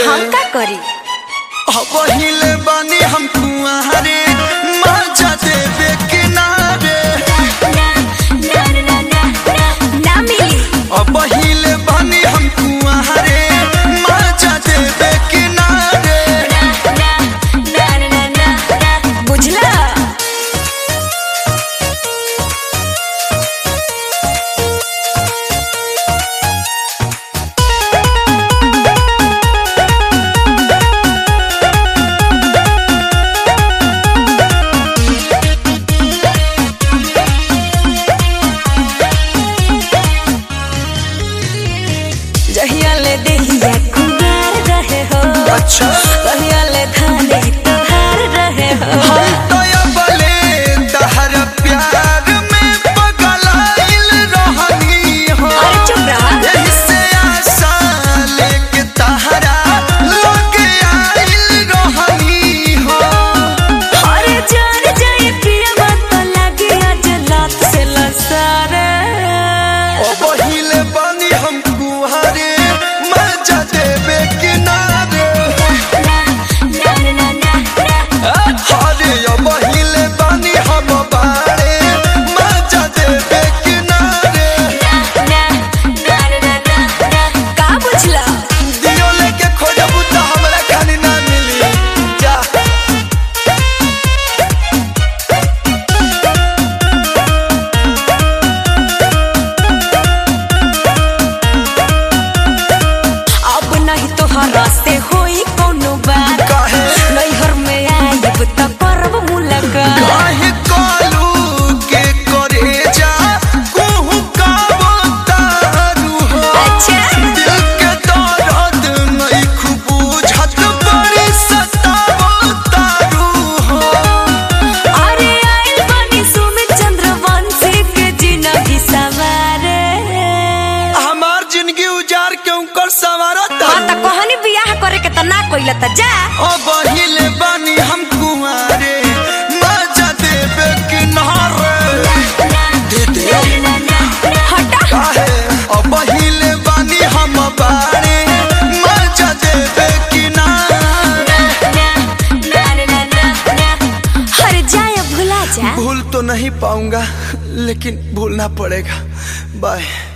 हम का करी पहिले बानी हम कुआरे मजा देवे किनारे ना मिली पहिले बानी हम कुआरे मजा देवे किनारे बुझला जहिया ले देहिया कुमार रहे हो अच्छा कहिया ले धाने तोहार रहे हो हम तो अबले तहर प्यार में पगलाइल रहनी हो अरे चुप रहा यही से आशा लेके तहरा लगे आइल रहनी हो अरे जान जाए पिया मत लगे आज लात से लसारे ओ पहिले बानी हम कुहारे मजा देवे किनारे अरे ओ पहिले बानी हम बारे मजा देवे किनारे का बुझला दियो लेके खोजबू त हमरा खानी ना मिली जा अब नहीं तोहरा से होई कोनो बात काहे नैहर में आइब त करब मुलाकात काहे कालू के करे जा कोहू का बतारू हो अच्छा दिल के दर्द नहीं खूब बुझत बड़ी सतावतारू हो अरे आइल बानी सुमित चंद्रवंशी के जिंदगी सवारे हमार जिंदगी उजार क्यों कर सवारा हाँ त कहनी बियाह करे के त ना कइला त जा ओ बहिले बानी हम कुआरे मजा देवे किनारे दे दे हटा काहे ओ बहिले बानी हम बारे मजा देवे किनारे अरे जाए भुला जा भूल तो नहीं पाऊंगा लेकिन भूलना पड़ेगा बाय